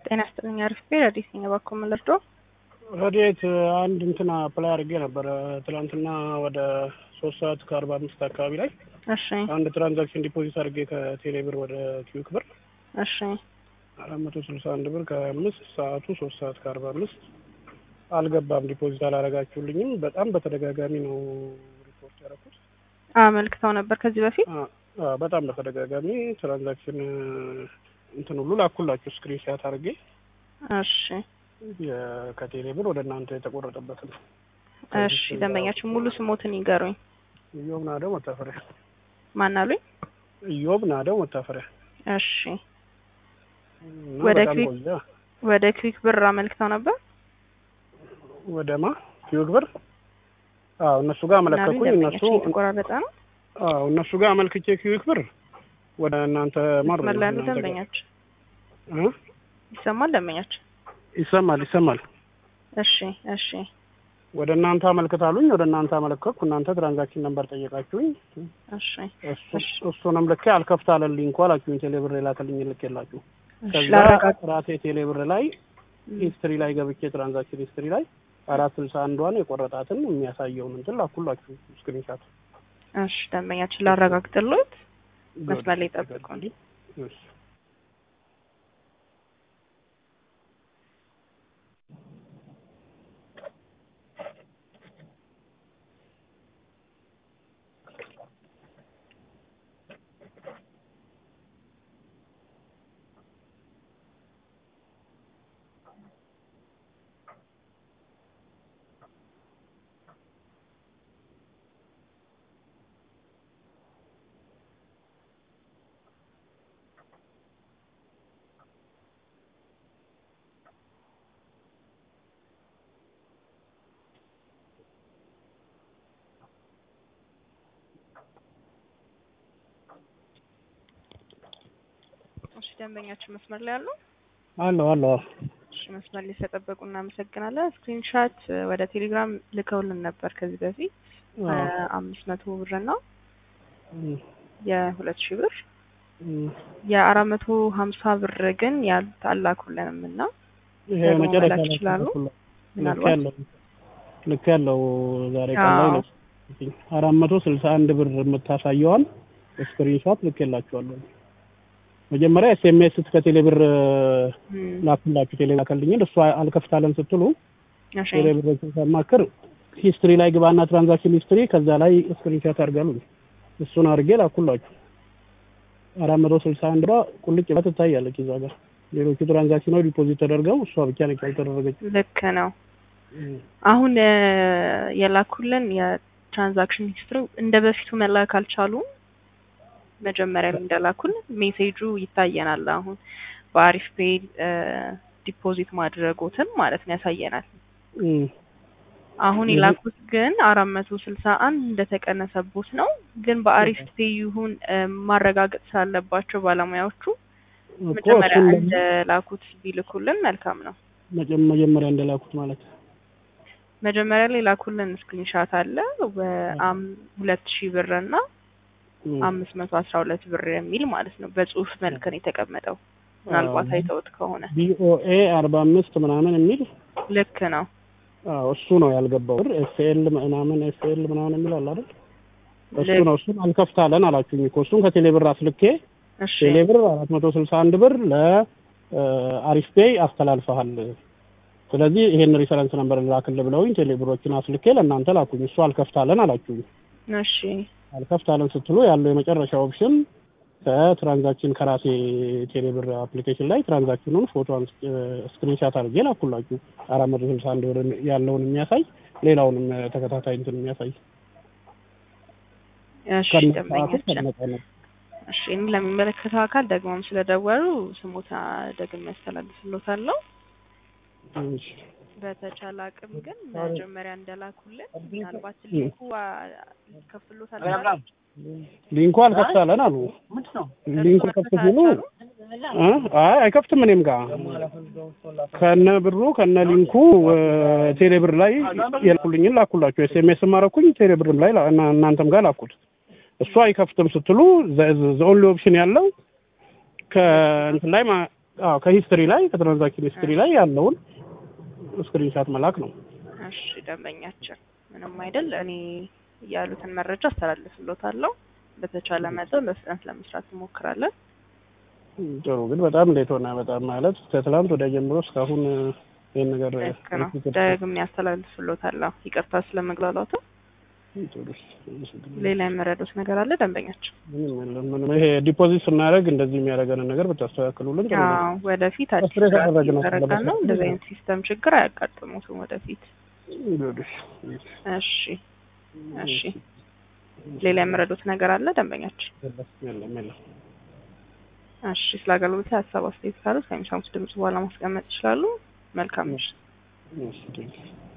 ጤና ይስጥልኝ። አሪፍ ቤት አዲስ ነኝ። እባክዎ ምን ልርዶ? ረድኤት አንድ እንትና አፕላይ አድርጌ ነበረ ትናንትና ወደ ሶስት ሰዓት ከአርባ አምስት አካባቢ ላይ እሺ አንድ ትራንዛክሽን ዲፖዚት አድርጌ ከቴሌ ብር ወደ ኪዩክ ብር እሺ አራት መቶ ስልሳ አንድ ብር ከአምስት ሰዓቱ ሶስት ሰዓት ከአርባ አምስት አልገባም። ዲፖዚት አላረጋችሁልኝም። በጣም በተደጋጋሚ ነው ሪፖርት ያደረኩት። አመልክተው ነበር ከዚህ በፊት አ- አ- በጣም በተደጋጋሚ ትራንዛክሽን እንትን ሁሉ ላኩላችሁ ስክሪን ሻት አድርጌ እሺ የ- ከቴሌ ብር ወደ እናንተ የተቆረጠበትን እሺ ደንበኛችን ሙሉ ስሞትን ይገሩኝ። ኢዮብ ናደው መታፈሪያ ማን አሉኝ? ኢዮብ ናደው መታፈሪያ እሺ እና ወደ በጣም ክሊክ- ቆየ። ወደ ክሊክ ብር አመልክተው ነበር። ወደ ማ ኪዩክ ብር አዎ እነሱ ጋር ምን አሉኝ? አመለከኩኝ። እነሱ ደንበኛችን የተቆራረጠ ነው። አዎ እነሱ ጋር አመልክቼ ኪዩክ ብር ወደ እናንተ ማር መስመር ላይ ያሉ እናንተ ጋር- ደንበኛችን እ? ይሰማል? ደንበኛችን ይሰማል ይሰማል። እሺ እሺ ወደ እናንተ አመልክታሉኝ። ወደ እናንተ አመለከትኩ። እናንተ ትራንዛክሽን ነምበር ጠየቃችሁኝ። እሺ እሱ እሱንም ልኬ አልከፍት አለልኝ እኮ አላችሁኝ። ቴሌብር የላከልኝ ልክ የላችሁ እሺ ከዛ ላረጋግ ራሴ ቴሌብር ላይ ሂስትሪ ላይ ገብቼ ትራንዛክሽን ሂስትሪ ላይ አራት ስልሳ አንዷን የቆረጣትን የሚያሳየውን እንትን ላኩላችሁ ስክሪንሻት። እሺ ደንበኛችን ላረጋግጥልዎት መስመር ላይ ጠብቁን። እሺ። እሺ ደንበኛችን መስመር ላይ አሉ። አለሁ አለሁ። እሺ መስመር ላይ ስለጠበቁ እናመሰግናለን። ስክሪንሻት ወደ ቴሌግራም ልከውልን ነበር ከዚህ በፊት አዎ። አምስት መቶ ብር እና እም፣ የሁለት ሺህ ብር እም። የአራት መቶ ሀምሳ ብር ግን ያሉት አላኩልንም እና ይሄ ደግሞ መጨረሻ መላክ ላይ ይችላሉ? ልክ ምናልባት ያለው ልክ ያለው ዛሬ ቀን ላይ አዎ። ነው። አራት መቶ ስልሳ አንድ ብር የምታሳየዋን ስክሪንሾት ልክ የላችኋለሁ። መጀመሪያ ኤስኤምኤስ ከቴሌ ብር እም፣ ላኩላችሁ ቴሌ ላከልኝን እሷ አልከፍታለን ስትሉ እሺ ቴሌ ብር ስማክር ሂስትሪ ላይ ግባና ትራንዛክሽን ሂስትሪ ከዛ ላይ ስክሪንሾት አድርጋሉ። እሱን አድርጌ ላኩላችሁ። አራት መቶ ስልሳ አንድ ብር ቁልጭ ብላ ትታያለች እዛ ጋር። ሌሎቹ ትራንዛክሽኖች ዲፖዚት ተደርገው እሷ ብቻ ነች ያልተደረገች። ልክ ነው። አሁን እ፣ የላኩልን የትራንዛክሽን ሂስትሪ እንደ በፊቱ መላክ አልቻሉም። መጀመሪያ ላይ እንደላኩልን ሜሴጁ ይታየናል። አሁን በአሪፍ ፔይ ዲፖዚት ማድረጎትን ማለት ነው ያሳየናል። እም። አሁን ይሄ- የላኩት ግን አራት መቶ ስልሳ አንድ እንደተቀነሰቦት ነው። ግን በአሪፍ ፔይ ይሁን እ፣ ማረጋገጥ ስላለባቸው ባለሙያዎቹ እኮ መጀመሪያ እሱን ለምን- እንደላኩት ቢልኩልን መልካም ነው። መጀ- መጀመሪያ እንደላኩት ማለት መጀመሪያ ላይ ላኩልን ስክሪንሻት አለ በአም ሁለት ሺህ ብር እና እም። አምስት መቶ አስራ ሁለት ብር የሚል ማለት ነው። በጽሁፍ መልክ ነው የተቀመጠው። ምናልባት አዎ። አይተውት ከሆነ ቢኦኤ አርባ አምስት ምናምን የሚል ልክ ነው። አዎ እሱ ነው ያልገባው ብር ኤስኤል ምናምን ኤስኤል ምናምን የሚል አለ አይደል እሱ ልክ- ነው እሱን አልከፍታለን አላችሁኝ እኮ እሱን ከቴሌ ብር አስልኬ እሺ ቴሌ ብር አራት መቶ ስልሳ አንድ ብር ለአሪፍ ፔይ አስተላልፈሃል ስለዚህ ይሄን ሪፈረንስ ነበር ላክል ብለውኝ ቴሌ ብሮችን አስልኬ ለእናንተ ላኩኝ እሱ አልከፍታለን አላችሁኝ እሺ አልከፍታለን ስትሉ ያለው የመጨረሻ ኦፕሽን ከትራንዛክሽን ከራሴ ቴሌብር አፕሊኬሽን ላይ ትራንዛክሽኑን ፎቶ ስክሪንሻት አድርጌ ላኩላችሁ። አራት መቶ ስልሳ አንድ ብር ያለውን የሚያሳይ ሌላውንም ተከታታይ እንትን የሚያሳይ እሺ ከነ ሰዓቱ ደንበኛችን ከነ ቀኑ። እሺ እኔ ለሚመለከተው አካል ደግሞም ስለደወሉ ስሞታ ደግሜ ያስተላልፍሎታለሁ። እሺ። በተቻለ አቅም ግን መጀመሪያ እንደላኩልን ምናልባት ሊንኩ ከፍሎታል ሊንኩ አልከፍታለን አሉ። ሊንኩ ከፍ ሲሉ እ አይ አይከፍትም። እኔም ጋር ከነ ብሩ ከነ ሊንኩ ቴሌ ብር ላይ የልኩልኝን ላኩላችሁ። ኤስኤምኤስ ማረኩኝ ቴሌ ብርም ላይ ላ- እና- እናንተም ጋር ላኩት። እሱ አይከፍትም ስትሉ ዘ ኦንሊ ኦፕሽን ያለው ከእንትን ላይ ማ- አዎ ከሂስትሪ ላይ ከትራንዛክሽን ሂስትሪ ላይ ያለውን ስክሪንሻት መላክ ነው። እሺ ደንበኛችን ምንም አይደል። እኔ ያሉትን መረጃ አስተላልፍሎታለሁ። በተቻለ መጠን በፍጥነት ለመስራት እንሞክራለን። ጥሩ ግን በጣም ሌት ሆነ። በጣም ማለት ከትላንት ወደ ጀምሮ እስካሁን ይህን ነገር ልክ ነው። ደግሜ ያስተላልፍሎታለሁ። ይቅርታ ስለመግላላቱ። ሌላ የመረዱት ነገር አለ ደንበኛችን? ምንም የለም። ምንም ይሄ ዲፖዚት ስናደርግ እንደዚህ የሚያደርገንን ነገር ብታስተካክሉልን ጥሩ ነው። አዎ ወደፊት አዲስ አስሬ ስርዓት ካደረግን ነው እየተዘረጋ ነው። ስለበሰለ እንደዚህ አይነት ሲስተም ችግር አያጋጥሙትም ወደፊት። ይኸውልሽ፣ እሺ እሺ። ሌላ የመረዱት ነገር አለ ደንበኛችን? የለም የለም። እሺ ስለ አገልግሎት ሀሳብ አስተያየት ካሉት ከሚሰሙት ድምጽ በኋላ ማስቀመጥ ይችላሉ። መልካም ምሽት። እሺ፣ ቴንኪው።